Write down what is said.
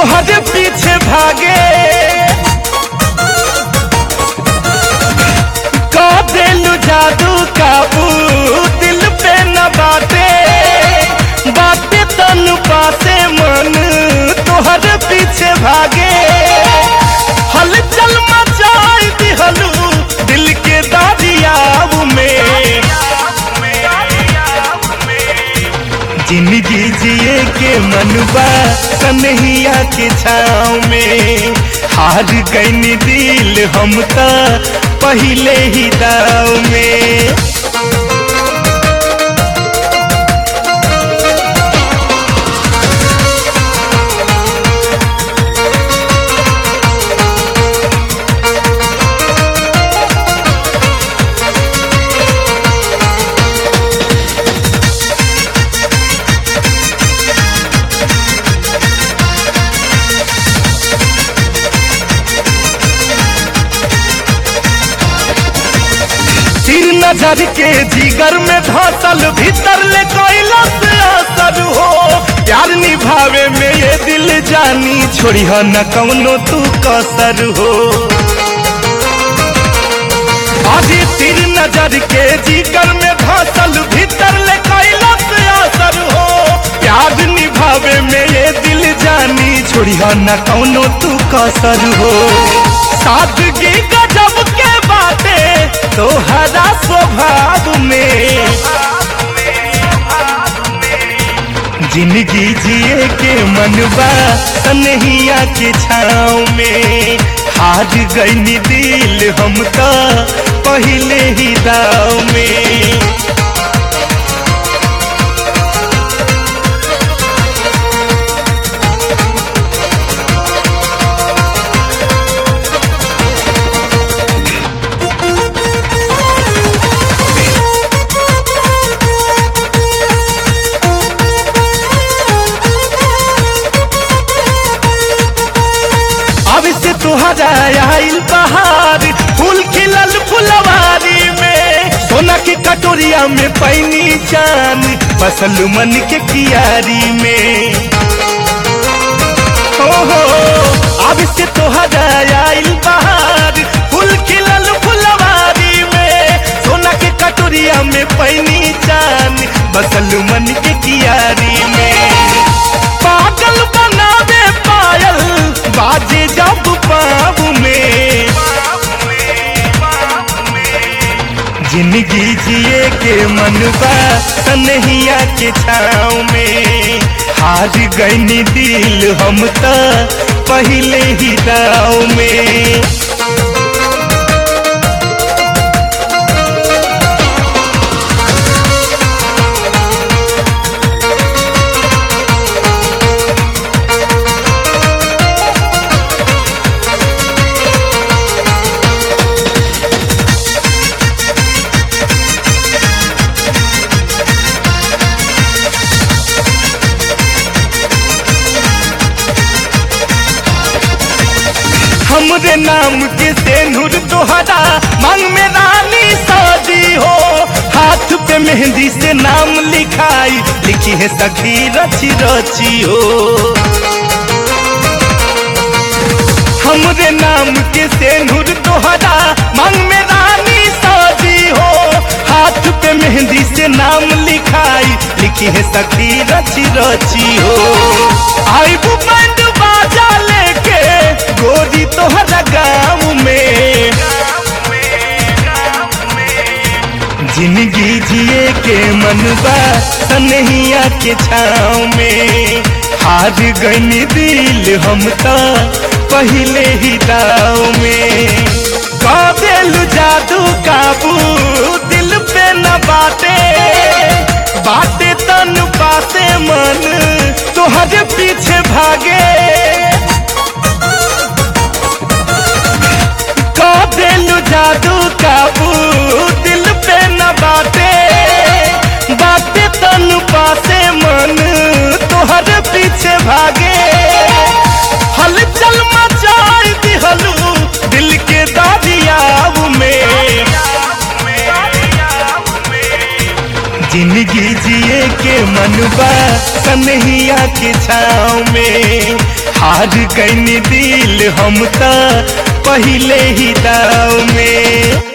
तोहरे पीछे भागे का दिलु जादू काबू दिल पे न बाटे बाटे तनु पासे मन तोहरे पीछे भागे हलचल मचाई दिहलू दिल के दादियाव में जिंदगी जिए के मनबा कन्हैया के छाँव में हार गईनी दिल हम त पहले ही दाव में तीर नजर के जिगर में धसल भीतर ले कैलस असर हो प्यार निभावे में ये दिल जानी छोड़ी हो न कौनो तू कसर हो अभी तीर नजर के जिगर में धसल भीतर ले कैलस असर हो प्यार निभावे में ये दिल जानी छोड़ी हो न कौनो तू कसर हो सादगी गजब के बाटे तोहरा स्वभाव में जिंदगी जिए के मनबा कन्हैया के छाँव में हार गईनी दिल हम तो पहले ही दाव में अब से तुहरा आइल बहार फूल खिलल फुलवारी में सोना के कटोरिया में पैनी चान बसल मन के कियारी में हो हो अब से तुहरा आइल बहार फूल खिलल फुलवारी में सोना के कटोरिया में पैनी चान बसल मन के कियारी में पागल बनावे पायल बाजे जब पाब में जिंदगी जिए के मनबा कन्हैया के छाँव में हार गईनी दिल हम त पहले ही दाव में हमरे नाम के सेनुर तोहरा मांग में रानी साजी हो हाथ पे मेहंदी से नाम लिखाई लिखी है सखी रची रची हो हमरे नाम के सेनुर तोहरा मांग में रानी साजी हो हाथ पे मेहंदी से नाम लिखाई लिखी है सखी रची रची हो आई बैंड बाजा लेके गोरी तोहरा गाँव में जिंदगी जिए के मनबा कन्हैया के छाँव में हार गईनी दिल हम तो पहले ही दाव में काबिल जादू काबू दिल पे न बाटे बाटे तन पासे मन तोहरे पीछे भागे काबिल जादू काबू दिल पे न बाटे बाटे तन पासे मन तोहरे पीछे भागे हलचल मचाई दिहलू दिल के दादियाव में जिंदगी जिए के मनबा कन्हैया के छाँव में हार गईनी दिल हम त पहले ही दाव में